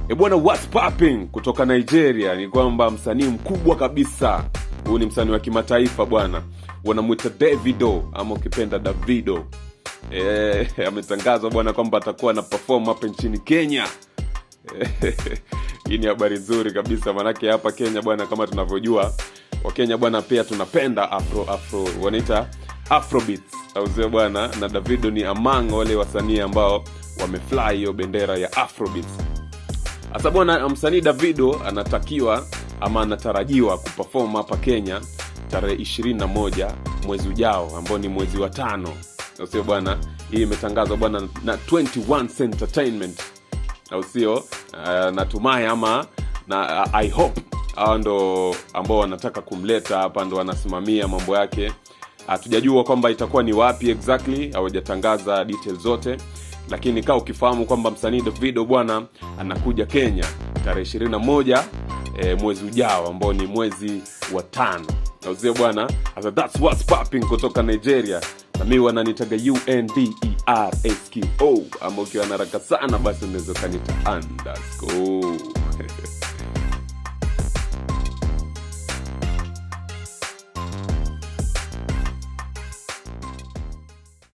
E bwana, what's popping kutoka Nigeria ni kwamba msanii mkubwa kabisa, huyu ni msanii wa kimataifa bwana, wanamwita Davido ama ukipenda Davido. E, ametangazwa bwana kwamba atakuwa na perform hapa nchini Kenya. Hii ni habari nzuri kabisa, manake hapa Kenya bwana, kama tunavyojua Wakenya bwana, pia tunapenda afro afro, wanaita afrobeats au sio bwana, na Davido ni among wale wasanii ambao wamefly hiyo bendera ya afrobeats. Sasa bwana, msanii Davido anatakiwa ama anatarajiwa kuperform hapa Kenya tarehe 21 mwezi ujao ambao ni mwezi wa tano, au sio bwana? Hii imetangazwa bwana na 21 Entertainment, au sio? Uh, natumai ama na uh, I hope hawa ndo ambao wanataka kumleta hapa, ndo wanasimamia mambo yake. Hatujajua kwamba itakuwa ni wapi exactly, hawajatangaza details zote lakini kaa ukifahamu kwamba msanii Davido bwana anakuja Kenya tarehe 21 e, mwezi ujao ambao ni mwezi wa tano auzie bwana sasa that's what's popping kutoka Nigeria na mi wananitaga UNDERSKO ama ukiwa na haraka sana basi unaweza ukanita underscore